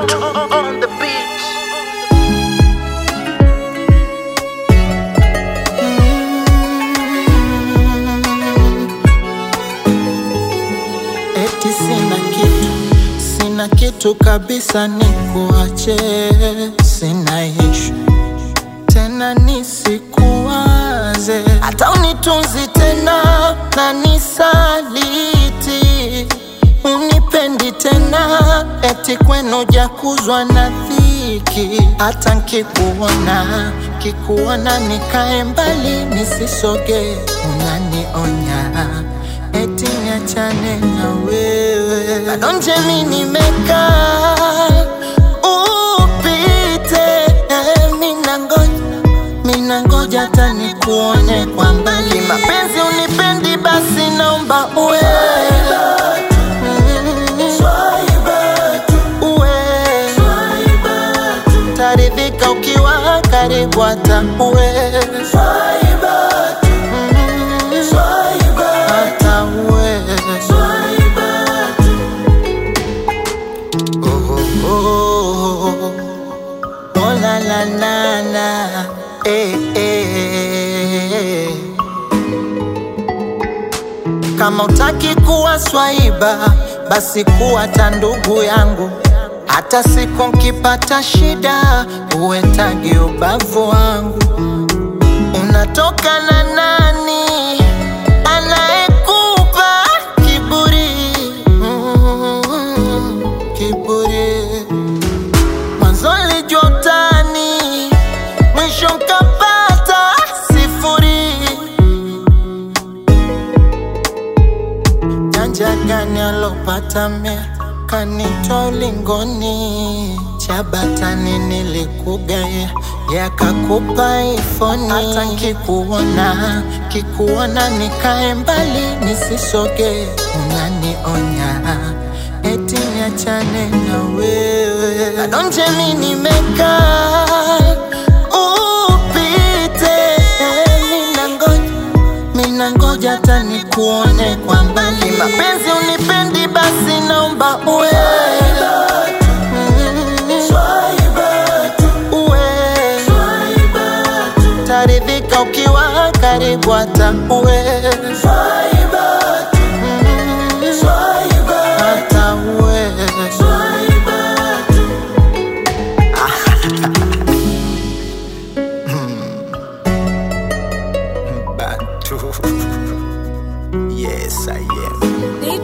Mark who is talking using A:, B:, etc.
A: on the beat.
B: Eti sina kitu, sina kitu kabisa, ni kuache, sina ishu tena, nisikuwaze hata unitunzi tena na nisaliti, unipendi tena, eti kwenu jakuzwa na dhiki, hata nkikuona kikuona nikae mbali, nisisoge, unanionya eti niachane na wewe, bado nje mi nimekaa upite, eh, mina ngoja mina ngoja hata nikuone kwa mbali, mapenzi unipendi, basi naomba uwe Mm, uwe taridhika ukiwa karibu, hata uwe Mm, hata uwe Oh, oh, oh. Oh la la la la, eh, eh. Kama utaki kuwa swaiba, basi kuwa ta ndugu yangu. Hata siku nkipata shida, uwe tagi ubavu wangu. Unatoka na nani anayekupa kiburi? Mm, kiburi mwanzo lijua utani, mwisho nkapata sifuri. Janja gani alopata mea kanitoa ulingoni, chabatani nilikugaya yakakupa ifoni. Hata nkikuona kikuona nikae mbali nisisoge, unanionya eti niachane na wewe, bado nje mi nimekaa upite, mina ngoja mina ngoja hata nikuone kwa mbali, mapenzi unipendi, basi naomba uwe Mm, uwe taridhika ukiwa karibu, hata uwe Mm, hata uwe Bantu. Yes, I am.